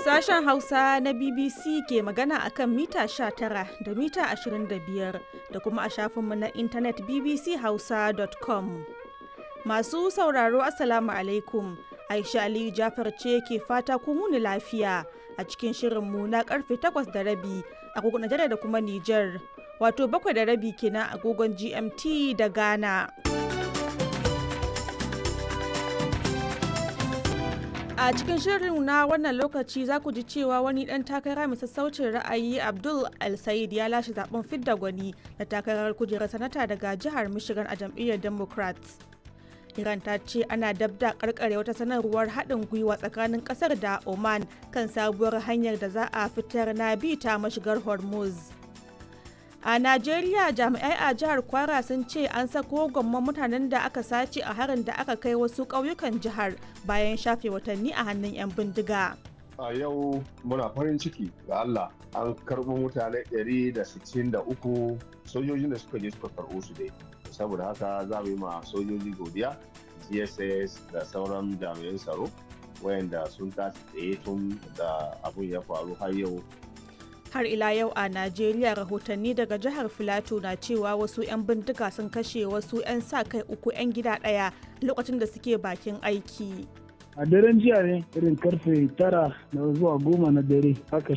Sashen Hausa na BBC ke magana akan mita 19 da mita 25 da kuma a shafinmu na intanet bbchausa.com. Masu sauraro Assalamu alaikum. Aisha Aliyu Jafar ce ke fata ku muni lafiya a cikin shirinmu na karfe 8 da rabi agogon Najeriya da kuma Nijar. Wato bakwai da rabi kenan agogon GMT da Ghana. A cikin shirin na wannan lokaci za ku ji cewa wani ɗan takara mai sassaucin ra'ayi Abdul El-Said ya lashe zaben fidda gwani da takarar kujerar sanata daga jihar Michigan a jam'iyyar Democrats. Iran ta ce ana dabda karkare wata sanarwar haɗin gwiwa tsakanin ƙasar da Oman kan sabuwar hanyar da za a fitar na bi ta mashigar Hormuz. A Najeriya jami'ai a jihar Kwara sun ce an sako gwamman mutanen da aka sace a harin da aka kai wasu ƙauyukan jihar bayan shafe watanni a hannun 'yan bindiga. A yau muna farin ciki ga Allah an karɓo mutane 163 sojojin da suka je suka karɓo su dai. Saboda haka za mu yi ma sojoji godiya, GSS da sauran jami'an tsaro wayanda sun tashi tsaye tun da abun ya faru har yau har ila yau a najeriya rahotanni daga jihar filato na cewa wasu 'yan bindiga sun kashe wasu 'yan sa kai uku 'yan gida ɗaya lokacin da suke bakin aiki a daren jiya ne irin karfe tara da zuwa goma na dare aka